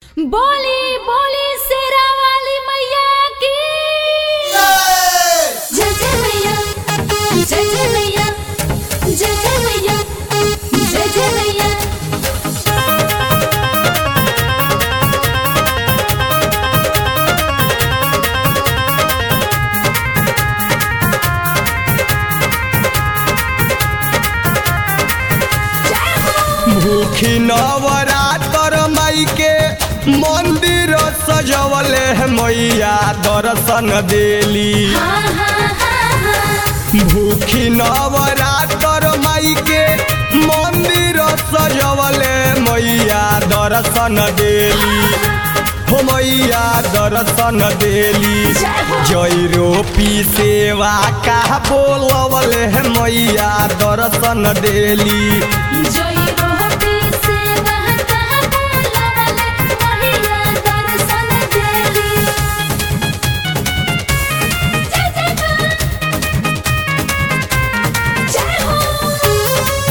बोली बोली शेरा वाली मैया की जय जय मैया जय जय मैया जय जय मैया जय जय मैया भूखी नवरातर माई के मंदिर सजवले है मैया दर्शन देली हाँ हाँ हाँ हाँ भूखी नवरातर माई के मंदिर सजवले मैया दर्शन देली हो मैया दर्शन देली जय रोपी सेवा का बोलवले है मैया दर्शन देली जय रोटी से बहता बोलवले मैया दर्शन देली जय जय मां जय हो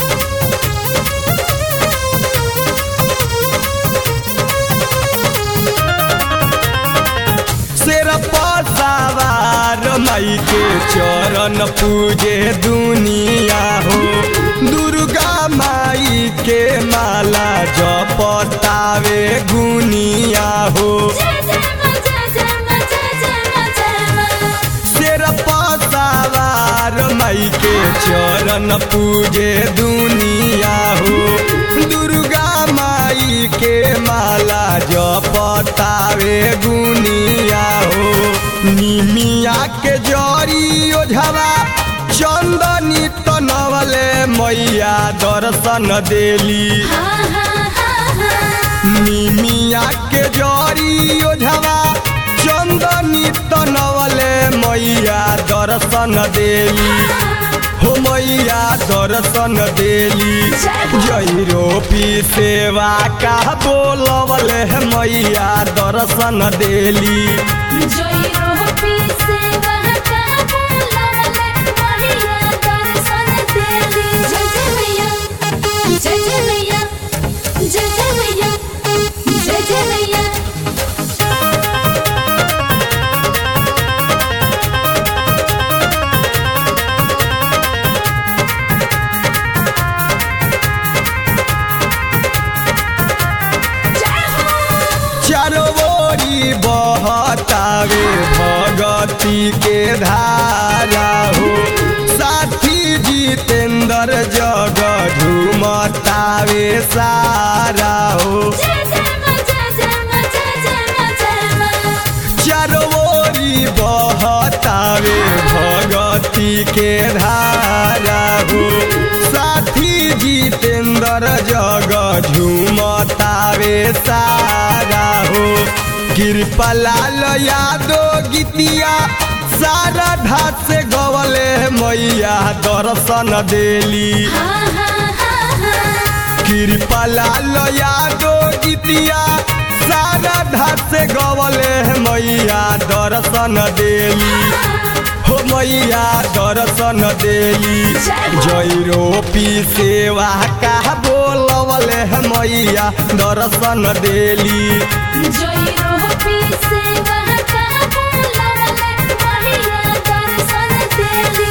शेर पर सवार माई के चरण पूजे दुनिया हो दुर्गा माई के माला जपतावे गुनिया हो जय जय मां जय जय मां जय जय मां जय मां शेर पर सवार माई के चरण पूजे दुनिया हो दुर्गा माई के माला जपतावे गुनिया हो निमिया के जरी ओझवा चंदनी तनवले मैया दर्शन देली हाँ हाँ हाँ हाँ निमिया के जरी ओझवा चंदनी तनवले मैया दर्शन देली हो मैया दर्शन देली जय रोपी सेवा का बोलवले है मैया दर्शन देली जय रोटी से बहता बोलवले मैया दर्शन देली जय जय मैया जय जय मैया जय जय मैया जय जय मैया चारों ओरी बहतावे भगती के धारा हो साथी जितेंद्र जग झूमतावे सारा हो जय जय मां जय जय मां जय जय मां जय मां चारों ओरी बहतावे भगती के धारा हो साथी जितेंद्र जग झूमतावे सारा हो कृपलाल यादव गीतिया सारा ढाट से गवले मैया दर्शन देली हाँ हाँ हाँ हाँ कृपलाल यादव गीतिया सारा ढाट से गवले मैया दर्शन देली हो मैया दर्शन देली जय रोपी सेवा का बोलवले मैया दर्शन देली जय रोटी से बहता बोलवले मैया दर्शन देली